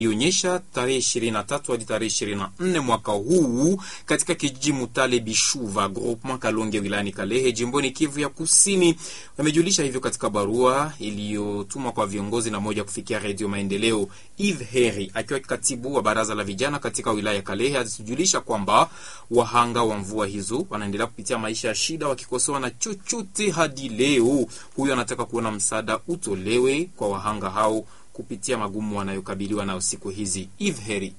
ionyesha tarehe 23 hadi tarehe 24 mwaka huu katika kijiji Mutale Bishuva groupement Kalonge wilayani Kalehe jimboni Kivu ya Kusini. Wamejulisha hivyo katika barua iliyotumwa kwa viongozi na moja kufikia Redio Maendeleo. Eve Heri akiwa katibu wa baraza la vijana katika wilaya ya Kalehe alijulisha kwamba wahanga wa mvua hizo wanaendelea kupitia maisha ya shida wakikosewa na chochote hadi leo. Huyo anataka kuona msaada utolewe kwa wahanga hao kupitia magumu wanayokabiliwa nayo siku hizi. Eve Heri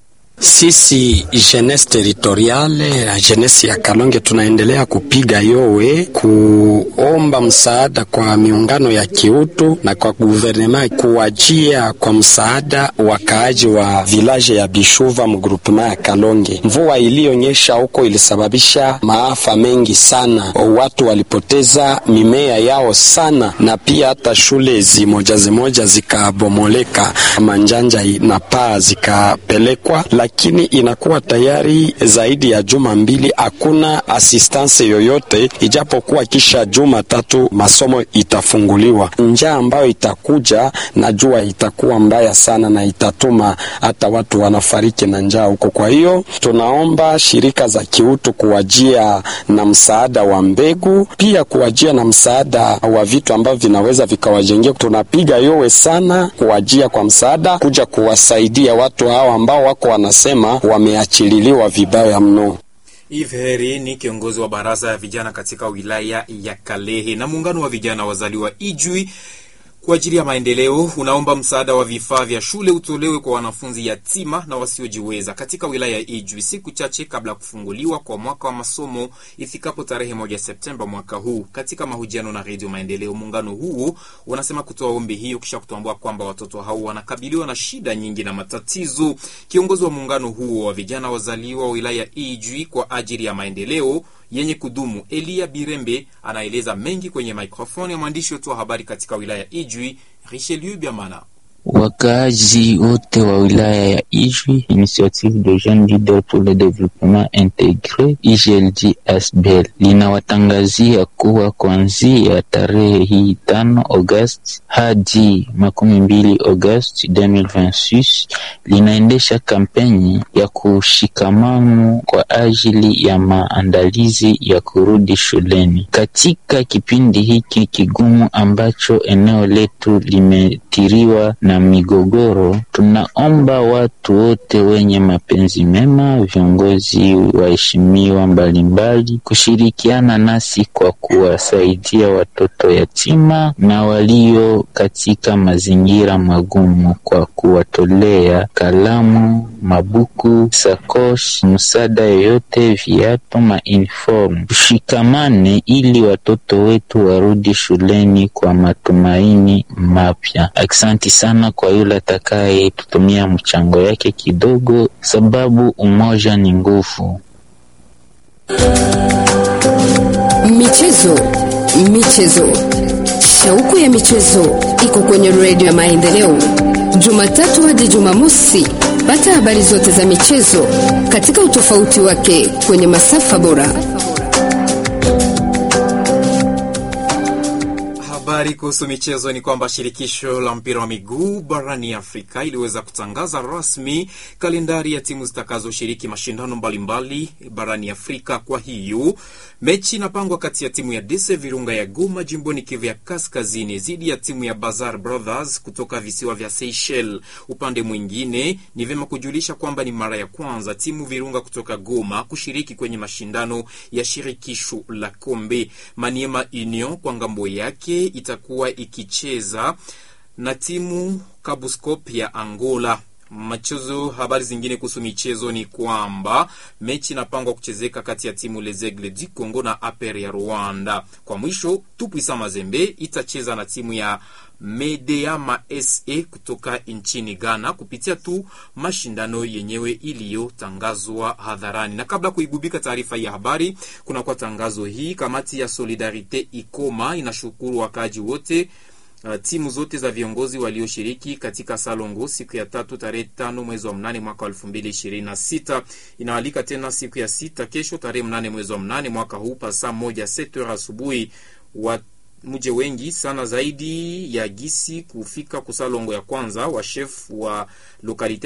sisi jeunesse territoriale na jeunesse ya Kalonge tunaendelea kupiga yowe kuomba msaada kwa miungano ya kiutu na kwa guvernema kuwajia kwa msaada wakaaji wa village ya Bishuva mgrupema ya Kalonge. Mvua iliyonyesha huko ilisababisha maafa mengi sana, watu walipoteza mimea yao sana, na pia hata shule zimoja zimoja zikabomoleka, manjanja na paa zikapelekwa lakini inakuwa tayari zaidi ya juma mbili hakuna assistance yoyote, ijapokuwa kisha juma tatu masomo itafunguliwa. Njaa ambayo itakuja najua itakuwa mbaya sana na itatuma hata watu wanafariki na njaa huko. Kwa hiyo tunaomba shirika za kiutu kuwajia na msaada wa mbegu, pia kuwajia na msaada wa vitu ambavyo vinaweza vikawajengea. Tunapiga yowe sana kuwajia kwa msaada, kuja kuwasaidia watu hao ambao wako wana sema wameachililiwa vibaya mno. Eve Heri ni kiongozi wa baraza ya vijana katika wilaya ya Kalehe. Na muungano wa vijana wazaliwa Ijwi kwa ajili ya maendeleo unaomba msaada wa vifaa vya shule utolewe kwa wanafunzi yatima na wasiojiweza katika wilaya ya Ijwi siku chache kabla ya kufunguliwa kwa mwaka wa masomo ifikapo tarehe moja Septemba mwaka huu. Katika mahojiano na Redio Maendeleo, muungano huo unasema kutoa ombi hiyo kisha kutambua kwamba watoto hao wanakabiliwa na shida nyingi na matatizo. Kiongozi wa muungano huo wa vijana wazaliwa wa wilaya ya Ijwi kwa ajili ya maendeleo yenye kudumu Elia Birembe anaeleza mengi kwenye mikrofoni ya mwandishi wetu wa habari katika wilaya ya Ijwi Richelieu Biamana. Wakaaji wote wa wilaya ya Ijwi, Initiative de Jeunes Leaders pour le Développement Intégré IJLD ASBEL linawatangazia kuwa kuanzia tarehe hii tano Agosti hadi makumi mbili Agosti 2026 linaendesha kampeni ya kushikamano kwa ajili ya maandalizi ya kurudi shuleni. Katika kipindi hiki kigumu ambacho eneo letu limetiriwa na migogoro, tunaomba watu wote wenye mapenzi mema, viongozi waheshimiwa mbalimbali, kushirikiana nasi kwa kuwasaidia watoto yatima na walio katika mazingira magumu kwa kuwatolea kalamu, mabuku, sakosh, msaada yoyote, viatu, mauniform. Tushikamane ili watoto wetu warudi shuleni kwa matumaini mapya. Aksanti sana kwa yule atakaye tutumia mchango yake kidogo, sababu umoja ni nguvu. Michezo, michezo, shauku ya michezo iko kwenye redio ya Maendeleo, Jumatatu hadi Jumamosi. Pata habari zote za michezo katika utofauti wake kwenye masafa bora. Habari kuhusu michezo ni kwamba shirikisho la mpira wa miguu barani Afrika iliweza kutangaza rasmi kalendari ya timu zitakazoshiriki mashindano mbalimbali barani Afrika. Kwa hiyo mechi inapangwa kati ya timu ya Dese Virunga ya Goma jimboni Kivu ya Kaskazini dhidi ya timu ya Bazar Brothers kutoka visiwa vya Seychelles. Upande mwingine, ni vyema kujulisha kwamba ni mara ya kwanza timu Virunga kutoka Goma kushiriki kwenye mashindano ya shirikisho la kombe. Maniema Union kwa ngambo yake itakuwa ikicheza na timu Kabuskop ya Angola. Machezo. Habari zingine kuhusu michezo ni kwamba mechi inapangwa kuchezeka kati ya timu Les Aigles du Congo na APR ya Rwanda. Kwa mwisho, Tupuisa Mazembe itacheza na timu ya Medeama SA kutoka nchini Ghana kupitia tu mashindano yenyewe iliyotangazwa hadharani. Na kabla kuigubika taarifa ya habari, kunakuwa tangazo hii. Kamati ya Solidarite Ikoma inashukuru wakaaji wote Uh, timu zote za viongozi walioshiriki katika Salongo siku ya tatu tarehe tano mwezi wa mnane mwaka wa elfu mbili ishirini na sita inaalika tena siku ya sita kesho tarehe mnane mwezi wa mnane mwaka huu pa saa moja sete asubuhi wa muje wengi sana zaidi ya gisi kufika kusalongo ya kwanza wa chef wa lokalite